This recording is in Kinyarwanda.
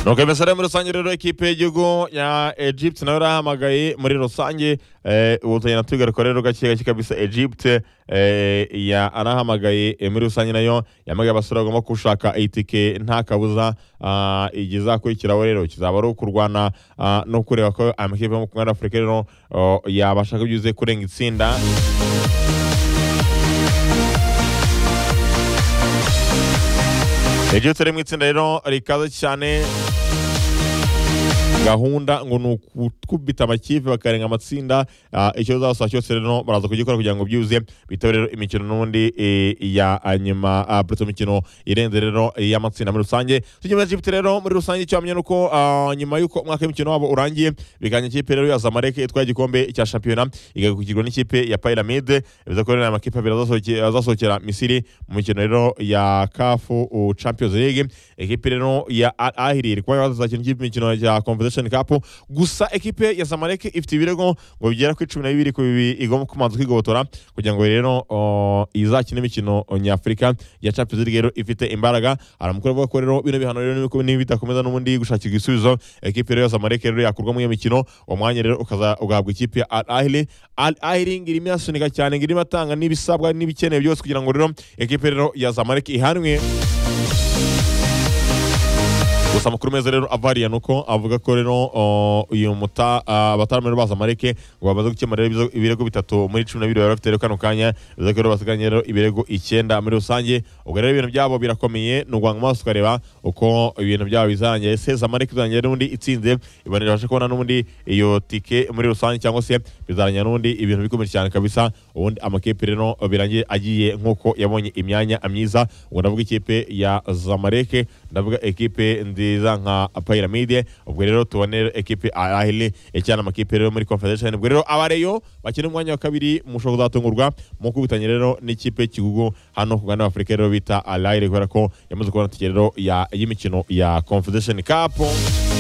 nuko imisore muri rusange rero ikipe y'igihugu ya egypte nayo yarahamagaye muri rusange ubu tugenda tugaruka rero gake gake kabisa egypte yarahamagaye muri rusange nayo yamagaye abasore bagomba gushaka itike nta kabuza igizakurikiraho rero kizaba ari ukurwana no kureba ko amakipe yo mu kumwe afurika rero yabasha kubyuze kurenga itsinda egypte iri mu itsinda rero rikaze cyane gahunda ngo ni ukukubita amakipe bakarenga amatsinda icyo uzasaba cyose rero baraza kugikora kugira ngo byuze bitabe rero imikino n'ubundi ya nyuma buretse imikino irenze rero y'amatsinda muri rusange tugenda egypte rero muri rusange icyo wamenya ni uko nyuma y'uko umwaka w'imikino wabo urangiye biganya ikipe rero ya zamalek itwaye igikombe cya shampiyona igakukirwa n'ikipe ya pyramide bivuze ko rero aya makipe abiri azasohokera misiri mu mikino rero ya kafu champions league ikipe rero ya ahiri iri kuba yazakina imikino ya komvesi Cup gusa ekipe ya Zamalek ifite ibirego ngo bigera ku icumi na bibiri ku bibi igomba kumanza kwigobotora kugira ngo rero izakine imikino nyafurika ya Champions League rero ifite imbaraga aramukuru avuga ko rero bino bihano rero bidakomeza n'ubundi gushakirwa ibisubizo ekipe rero ya Zamalek rero yakurwa mu iyo mikino uwo mwanya rero ukaza ugahabwa ikipe ya Al Ahly Al Ahly ngirimo irasunika cyane ngirimo atanga n'ibisabwa n'ibikenewe byose kugira ngo rero ekipe rero ya Zamalek ihanwe gusa amakuru meza rero avariya ni uko avuga ko rero uyu muta abatarame baza amareke ngo bamaze gukemura ibirego bitatu muri cumi na bibiri bari bafite rero kano kanya bivuze ko rero basiganye rero ibirego icyenda muri rusange ubwo rero ibintu byabo birakomeye ni ugwanga amaso ukareba uko ibintu byabo bizarangira ese zamareke izarangira n'ubundi itsinze ibanira ibashe kubona n'ubundi iyo tike muri rusange cyangwa se bizarangira n'ubundi ibintu bikomeye cyane kabisa ubundi amakipe rero birangiye agiye nk'uko yabonye imyanya myiza ubwo ndavuga ikipe ya zamareke ndavuga ekipe ndi nziza nka pyramide ubwo rero tubone ekipe arahili icyana amakipe rero muri confederation ubwo rero abareyo bakina umwanya wa kabiri mushobora kuzatungurwa mu kubitanya rero n'ikipe kigugu hano ku gana afurika rero bita arahili kubera ko yamaze kubona tike rero y'imikino ya confederation cup